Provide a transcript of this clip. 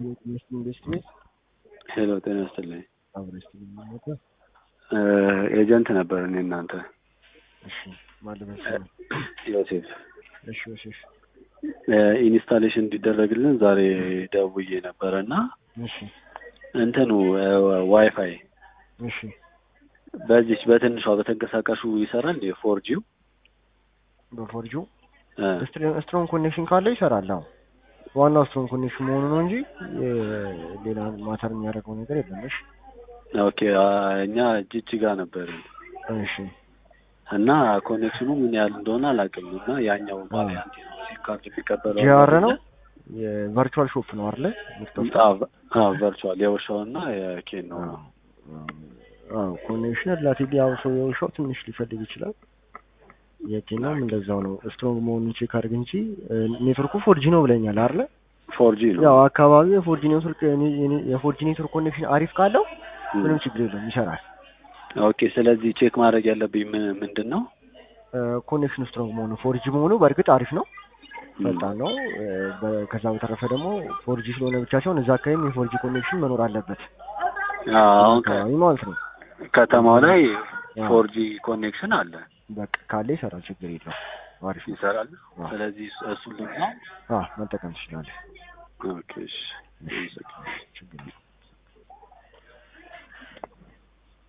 ኢንቨስትሜንት ሄሎ ጤና ይስጥልኝ። አብረስት የሚመጣ ኤጀንት ነበር እኔ እናንተ እሺ ማለበስ ዮሴፍ እሺ ዮሴፍ ኢንስታሌሽን እንዲደረግልን ዛሬ ደውዬ ነበረ እና እሺ እንትኑ ዋይፋይ እሺ በዚች በትንሿ በተንቀሳቃሹ ይሰራል የፎርጂው በፎርጁ ስትሮንግ ኮኔክሽን ካለ ይሰራል። አዎ ዋናው ስትሮንግ ኮኔክሽን መሆኑ ነው እንጂ ሌላ ማተር የሚያደርገው ነገር የለም። እሺ ኦኬ እኛ ጅጅጋ ነበርን እሺ እና ኮኔክሽኑ ምን ያህል እንደሆነ አላውቅም እና ያኛው ቫሪያንት ሲም ካርድ የሚቀበለው ጂአር ነው የቨርቹዋል ሾፕ ነው አይደለ? ቨርቹዋል የውሻው እና የኬን ነው አዎ ኮኔክሽን ሪላቲቭሊ ያው ሰው የውሻው ትንሽ ሊፈልግ ይችላል። የኬናም እንደዛው ነው። ስትሮንግ መሆኑን ቼክ አድርግ እንጂ ኔትወርኩ ፎርጂ ነው ብለኛል አይደለ? ፎርጂ ነው ያው አካባቢው የፎርጂ ኔትወርክ የፎርጂ ኔትወርክ ኮኔክሽን አሪፍ ካለው ምንም ችግር የለም ይሰራል። ኦኬ ስለዚህ ቼክ ማድረግ ያለብኝ ምንድን ነው? ኮኔክሽን ስትሮንግ መሆኑ ፎርጂ መሆኑ በእርግጥ አሪፍ ነው፣ ፈጣን ነው። ከዛ በተረፈ ደግሞ ፎርጂ ስለሆነ ብቻ ሲሆን እዛ አካባቢም የፎርጂ ኮኔክሽን መኖር አለበት አሁን አካባቢ ማለት ነው። ከተማው ላይ ፎርጂ ኮኔክሽን አለ። በቃ ካለ ይሰራል፣ ችግር የለው። አሪፍ ነው። ይሰራል። ስለዚህ እሱን ልግዛ መጠቀም ትችላለህ። ኦኬ እሺ። ችግር የለው።